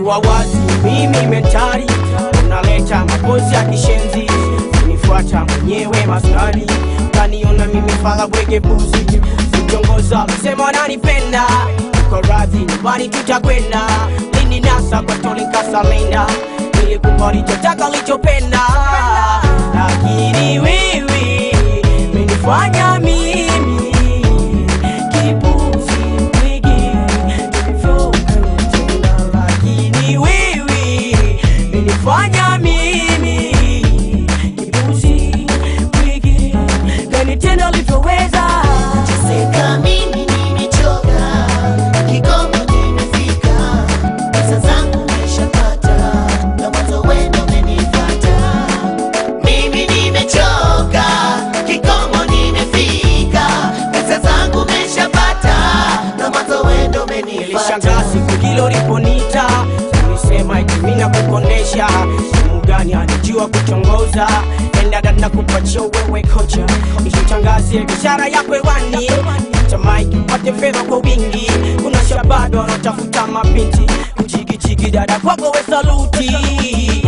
kuwa wazi mimi mentari unaleta mapozi ya kishenzi unifuata mwenyewe maskani kaniona mimi fala bwege buzi viongoza msema wananipenda uko radhi nyumbani tutakwenda lini nasa kwa tolinkasalenda ili kupa lichotaka lichopenda lakini wewe menifanya mimi kipuzi bwege tulivyokanitenda lakini wewe menifanya mimi kipuzi bwege kanitenda ulivyoweza Seka mimi nimechoka, kikomo nimefika, pesa zangu nimeshapata, na mwanzo wendo umenifata. Mimi nimechoka, kikomo nimefika, pesa zangu nimeshapata, na mwanzo wendo umenifata. nilishangaa siku hilo liponita ulisema itimina kukonesha simu gani anijua kuchongoza endaga na kupatia wewe kocha ishitangazie biashara yako hewani tamaiki upate fedha kwa wingi kuna shabado wanaotafuta mabinti kuchikichiki dada kwako we saluti